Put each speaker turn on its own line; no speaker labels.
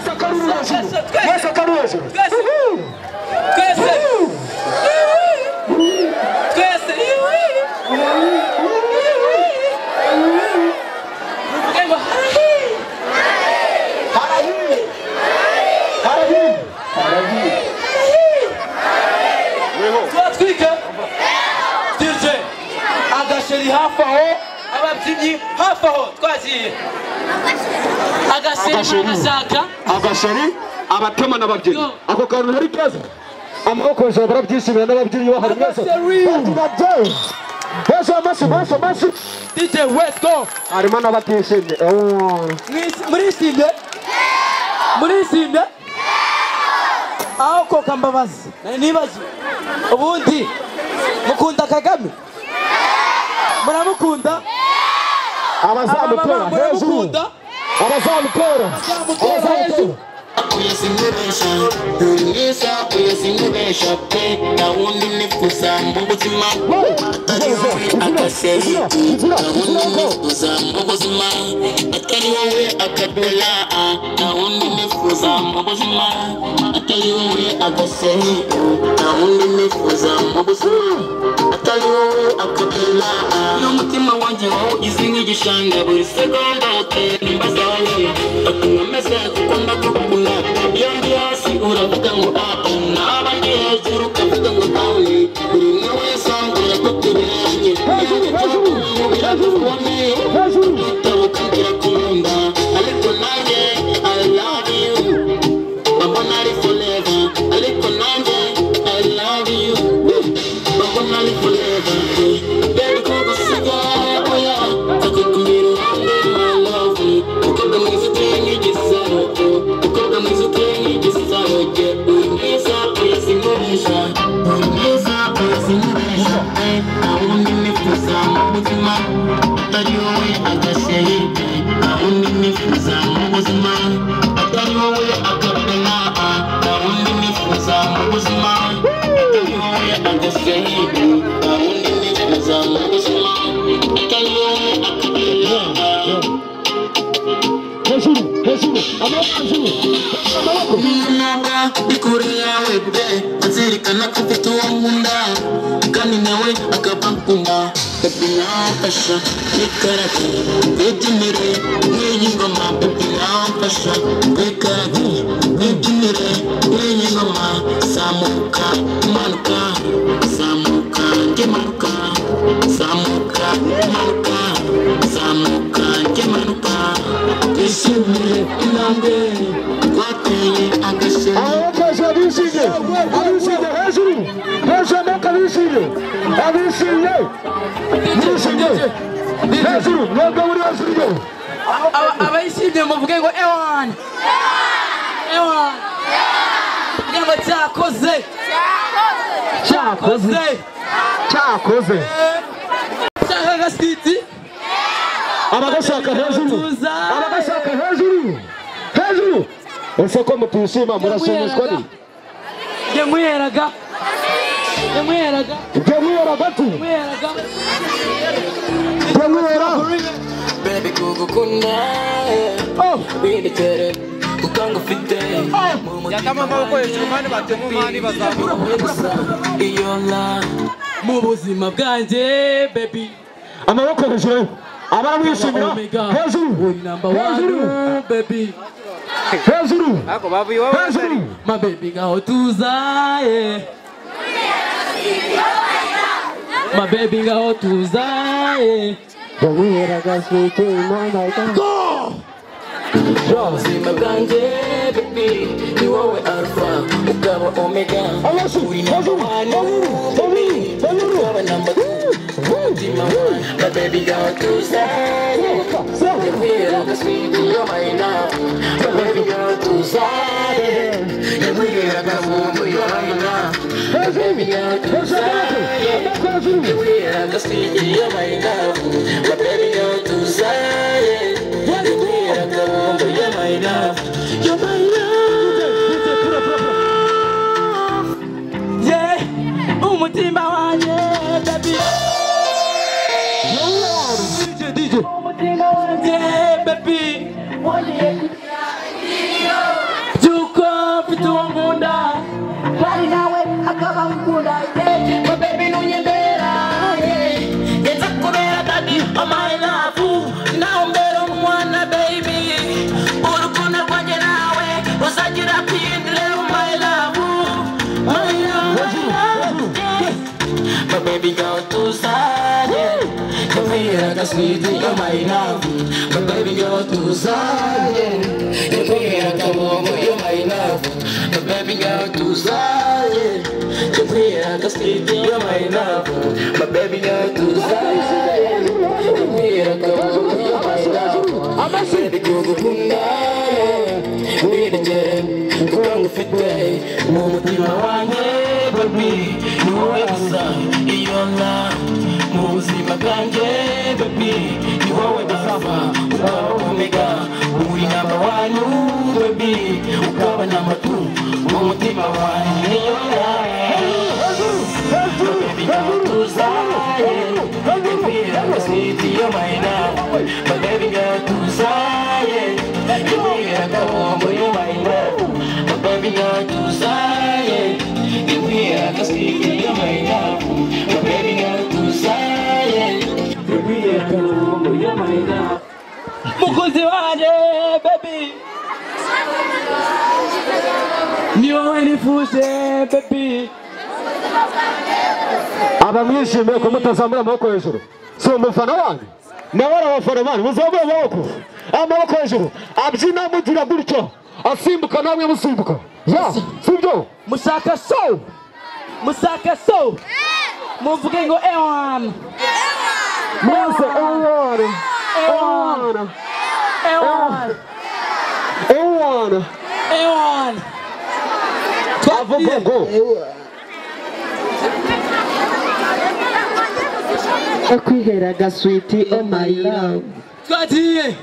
Brasil!
Twese!
Yesu Karuzi!
Twese! Twese! Twese! Ema,
Haravi! Haravi! Haravi!
turatwika DJ agasheri hafi aho ababyinnyi hafi aho twagiye agasheri
Agasheri.
agashaka
agashari abatema n'ababyinnyi
Yo.
ako kantu ntari keza amaboko hejuru barabyishimira n'ababyinnyi bahari mwese
Agashari.
baturabye mwese amasi mwese amasi
DJ let's go
harimo n'abatishimye Oh.
murishimye murishimye aho koka mbabazi nari nibagiwe ubundi mukunda kagame muramukunda
abazamutera
Abamama
hejuru
muramukunda
abazamutera
Abazamutera hejuru.
kuyasinywesha ruyisa kuyasinywesha pe na wundi nifuza mu buzima atari wowe akaseri na wundi nifuza mu buzima atari wowe akabela na wundi nifuza mu buzima atari wowe akaseri na wundi nifuza mu buzima atari wowe akabela n'umutima wanjye wowe ugize nk'igishanga buri segonda utera imbaga atuma meze kuko ndakukunda iyo ndi hasi uravuga ngo apu naba ndi hejuru ukavuga ngo dawe buri umwe wese ambwira ko tuberanye
Hejuru, hejuru,
biragukuboneye
hejuru
kwitaba ukambwira ko unkunda ariko nanjye I love you Baba nari forever ariko nanjye I love you Baba nari forever Baby ko gusiga oya akakumbira uhambe my love Ukobwa mwiza uteye nk'igisaro Ukobwa mwiza uteye nk'igisaro Jye uri mwiza uyasinkoresha Uri mwiza uyasinkoresha Eh, Ntawundi nifuza mu buzima atari wowe agaseri ntawundi nifuza mu buzima atari wowe akapena ntawundi nifuza mu buzima atari wowe agaseri ntawundi nifuza mu buzima atari wowe akapena
hejuru hejuru amaboko hejuru amaboko
nubwa ndi kure yawe be azirikana ko ufite uwo nkunda kandi nawe akaba akunda bebi nawamfasha wikarage wibyinire nk'iyi ngoma bebi nawamfasha wikarage wibyinire nk'iyi ngoma zamuka manuka zamuka ngimanuka zamuka manuka zamuka ngimanuka twishimire intambwe twateye agashema
amaboko hejuru abishimye abishimye hejuru hejuru amaboko abishimye abishimye abishimye hejuru mwebwe muri hejuru yewe
Aba- abayishimye muvuge ngo ewan ewan kugira ngo cyakoze
cyakoze
ze
cyakoze
cyangwa agasiti
abagashaka hejuru abagashaka hejuru hejuru ese ko mutishima murashimishwa ni
njye muheraga njye muheraga
ibyo mwera gati
muheraga
ibyo mwera
baby kugukunda bindekere kuko ngufite mu mutima wanjye iyo la
mu buzima bwanjye bebi
amaboko hejuru abaramwishimira
omega
hejuru
uri namba
hejuru
wani bebi
hejuru hejuru
mabebi ngaho tuzaye mabebi ngaho tuzaye
ibyo mwera gaswite imana
ubuzima bwanjye baby ni wowe alpha ukaba omega
Amashyi,
uri namba
hejuru,
wani
hejuru,
baby
hejuru,
ukaba namba tu mutima wani na baby ngaho tuzaye Yabwira agaswiti y'amayina Babiga tuzare Yabwira agavumbu y'amayina Babiga tuzare Yabwira agaswiti y'amayina Babiga tuzare Yabwira agavumbu y'amayina Y'amayina
ye umutima wanjye bebi umutima wanjye bebi byo
baby girl too sad. Yeah. Come here, I can squeeze in your mind now. But baby girl too sad. Yeah. Come here, I can warm up your mind now. But baby girl too sad. Yeah. Come here, I can squeeze in your mind now. But baby girl too sad. Yeah. Come here, I can warm up your mind now. I'm a city girl, good night. We the jam, kurang ngefitnya Mu mutima wanjye baby ni wowe gusa iyo na Mu buzima bwanjye baby ni wowe gusa Ukaba omega uri namba wanyu baby Ukaba namba tu mu mutima wanjye iyo na Baby girl tuzaye Baby I'm a city you're mine now But baby girl tuzaye Baby I'm a woman you're mine now But baby girl tuzaye Baby I'm a city you're mine now But baby girl tuzaye Baby I'm a woman you're mine now
mukunzi wanjye bebi ni wowe nifuje bebi
abamwishimiye ko mutazamura amaboko hejuru si umufana wanjye nawe ari abafana banyu muzamure amaboko amaboko hejuru abyina mugira gutyo asimbuka namwe musimbuka ya sibyo
mushaka so mushaka so muvuge ngo ewan
mwese ewana ewana
ewan
ewana
ewan
avuga ngo
akwihera gaswiti oh my love
twagiye